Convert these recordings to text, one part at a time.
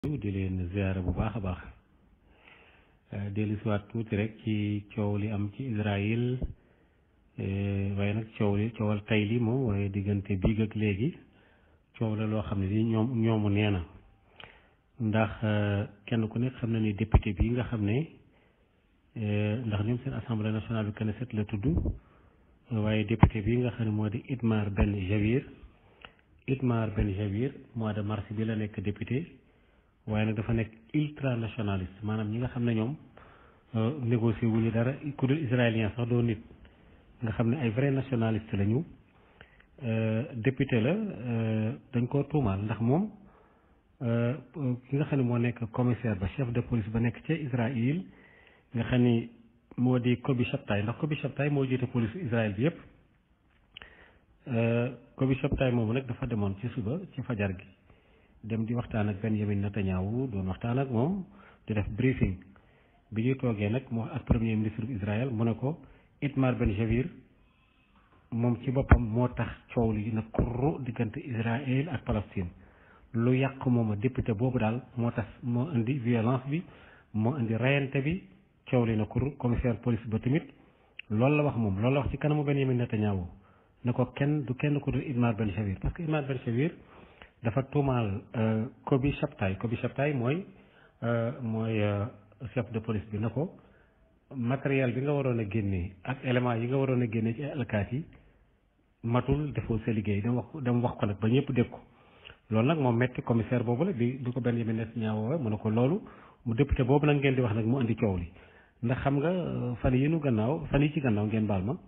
di leen ziyaara bu baax a baax dellu si waat tuuti rek ci coow li am ci Israël waaye nag coow li coowal tay li moom waaye diggante biig ak léegi coow la loo xam ne ni ñoom ñoomu nee na ndax kenn ku nekk xam na ni député bi nga xam ne ndax ñoom seen assemblée nationale bi Knesset la tudd waaye député bi nga xam ne moo di Itmar Ben Gvir Itmar Ben Gvir mois de mars bi la nekk député waaye nag dafa nekk ultranationaliste maanaam ñi nga xam ne ñoom négocier wu ñu dara ku dul israélien sax doo nit nga xam ne ay vrai nationaliste lañu député la dañ koo tuumaal ndax moom ki nga xam ne moo nekk commissaire ba chef de police ba nekk ca Israël nga xam ni moo di Kobi Shabtai ndax Kobi Shabtai moo jiite police Israël bi yépp Kobi Shabtai moomu nag dafa demoon ci suba ci fajar gi dem di waxtaan ak Benjamin Netanyahu doon waxtaan ak moom di def briefing bi ñuy toogee nag mu ak premier ministre bu Israël mu ne ko Itmar Ben Gvir moom ci boppam moo tax coow li na kurru diggante Israël ak Palestine lu yàq moom a député boobu daal moo tax moo indi violence bi moo indi rayante bi coow li na kurru commissaire police ba tamit loolu la wax moom loolu la wax ci kanamu Benjamin Netanyahu ne ko kenn du kenn ku dul Itmar Ben Gvir parce que Itmar Ben Gvir dafa tuumaal Kobi Shabtai Kobi Shabtai mooy mooy chef de police bi na ko matériel bi nga waroon a génnee ak élément yi nga waroon a génnee ci alkaat yi matul defoo sa liggéey dama wax dama wax ko nag ba ñëpp dégg ko loolu nag moom metti commissaire boobu la bi du ko benn yemi net ñaawoo mu ne ko loolu mu député boobu nag ngeen di wax nag mu indi coow li ndax xam nga fan yi nu gannaaw fan yi ci gannaaw ngeen baal ma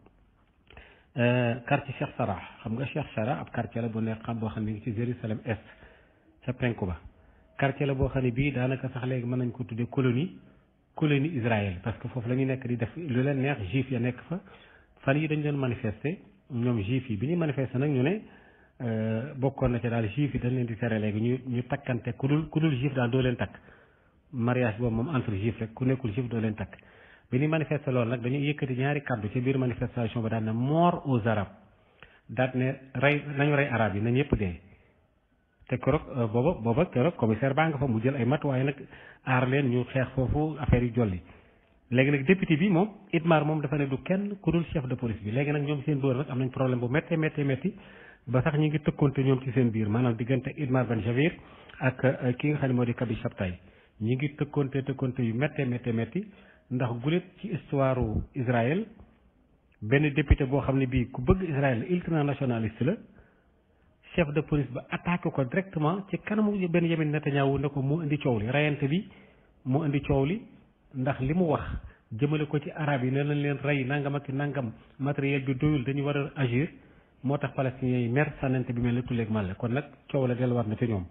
quartier Cheikh Sarah xam nga Cheikh Sarah ab quartier la bu nekk xam boo xam ne ngi ci Jérusalem est ca penku ba quartier la boo xam ne bii daanaka sax léegi mën nañ ko tuddee colonie colonie Israël parce que foofu la ñu nekk di def lu leen neex juif ya nekk fa fan yi dañ leen manifester ñoom juif yi bi ñuy manifester nag ñu ne bokkoon na ci daal juif yi dañ leen di tere léegi ñu ñu takkante ku dul ku dul juif daal doo leen takk mariage boobu moom entre juif rek ku nekkul juif doo leen takk bi ñuy manifester loolu nag dañuy yëkkati ñaari kàddu ci biir manifestation ba daan ne mort aux arabes daat ne rey nañu rey arab yi nañ yëpp dee te keroog booba booba keroog commissaire baa nga fa mu jël ay matuwaay nag aar leen ñu xeex foofu affaire yi jolli léegi nag député bi moom Itmar moom dafa ne du kenn ku dul chef de police bi léegi nag ñoom seen biir nag am nañ problème bu méttee méttee métti ba sax ñu ngi tëkkoonte ñoom ci seen biir maanaam diggante Itmar Ben Gvir ak ki nga xam ne moo di Kobi Shabtai ñi ngi tëkkoonte tëkkoonte yu méttee méttee métti ndax gulet ci histoire Israël benn député boo xam ne bii ku bëgg Israël ultranationaliste la chef de police ba attaqué ko directement ci kanamu benn Benjamin Netanyahu ne ko moo indi coow li rayante bi moo indi coow li ndax li mu wax jëmale ko ci arab yi ne lañ leen rey nangam ak nangam matériel bi doyul dañu war a agir moo tax palestiniens yi mer sànnante bi mel ne tulleeg màlle kon nag coow la delluwaat na ci ñoom.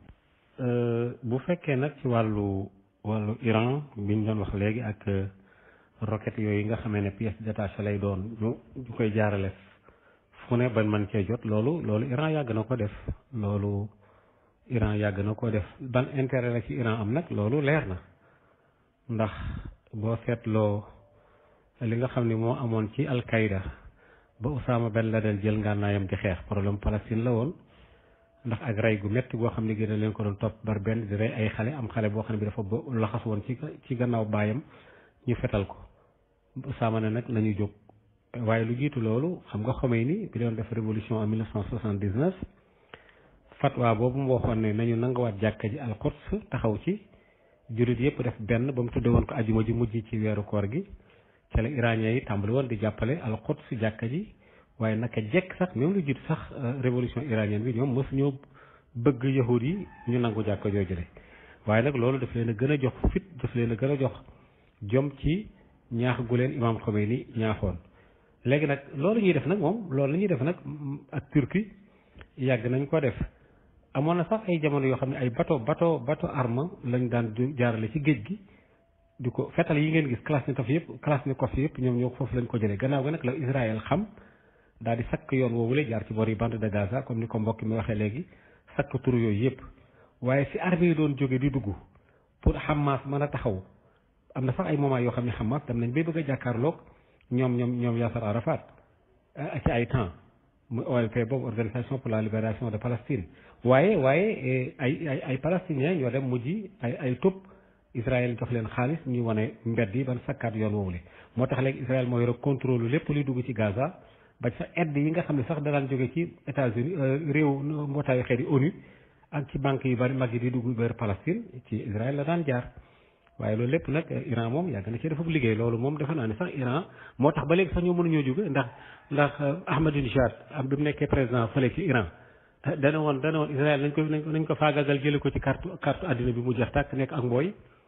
bu fekkee nag ci wàllu wàllu Iran bi ñu doon wax léegi ak. roquette yooyu nga xamee ne pièce détachée lay doon ñu ñu koy jaarale fu ne bañ mën cee jot loolu loolu Iran yàgg na ko def loolu Iran yàgg na ko def ban intérêt la ci Iran am nag loolu leer na ndax boo seetloo li nga xam ne moo amoon ci Al-Qaïda ba Osama Ben Laden jël ngànnaayam di xeex problème Palestine la woon ndax ak rey gu métti goo xam ne gën a leen ko doon topp bar benn di rey ay xale am xale boo xam ne bi dafa laxas woon ci ci gannaaw baayam ñu fetal ko Usaama ne nag nañu jóg waaye lu jiitu loolu xam nga Khomeini bi doon def révolution en 1979 fatwa boobu mu waxoon ne nañu nanguwaat jàkka ji al-Quds taxaw ci jurit yëpp def benn ba mu tudde woon ko ajuma ji mujj ci weeru koor gi ca la iranien yi tàmbali woon di jàppale al-Quds jàkka ji waaye naka jekk sax même lu jiitu sax révolution iranienne bi ñoom mosu ñoo bëgg yahud yi ñu nangu jàkka joojule waaye nag loolu daf leen a gën a jox fit daf leen a gën a jox jom ci ñaax gu leen imaam Khomeini ñaaxoon léegi nag loolu ñuy def nag moom loolu la ñuy def nag ak Turquie yàgg nañ ko def amoon na sax ay jamono yoo xam ne ay bateau bateau bateau arme lañ daan jaarale ci géej gi di ko fetal yi ngeen gis Kalachnikov yëpp Kalachnikov yëpp ñoom ñoo foofu lañ ko jëlee gannaaw ga nag la Israël xam daal di sakk yoon woowule jaar ci bor yi bande de Gaza comme ni ko mbokk mi waxee léegi sakk tur yooyu yëpp waaye si armée yi doon jóge di dugg pour Hamas mën a taxaw am na sax ay moment yoo xam ne Hamas dem nañ bay bëgg a jàkkaarloog ñoom ñoom ñoom Yasser Arafat ci ay temps mu OLP boobu organisation pour la libération de Palestine waaye waaye ay ay ay palestiniens ñoo dem mujj ay ay tub Israël jox leen xaalis ñu wane mbedd yi ban sakkaat yoon woowule moo tax léegi Israël moo yore contrôle lépp luy dugg ci Gaza ba sa aide yi nga xam ne sax danaan jóge ci États-Unis réew mbootaayu xeet yi ONU ak ci banque yu bari mag yi di dugg vers Palestine ci Israël la daan jaar waaye loolu lépp nag Iran moom yàgg na ci dafa liggéey loolu moom defe naa ne sax Iran moo tax ba léegi sax ñoo mënuñoo jóge ndax ndax Ahmadinejad am bi mu nekkee président fële ci Iran dana woon dana woon Israël nañ ko nañ ko nañ ko faagagal jële ko ci carte carte àddina bi mu jeex tàkk nekk ak mbooy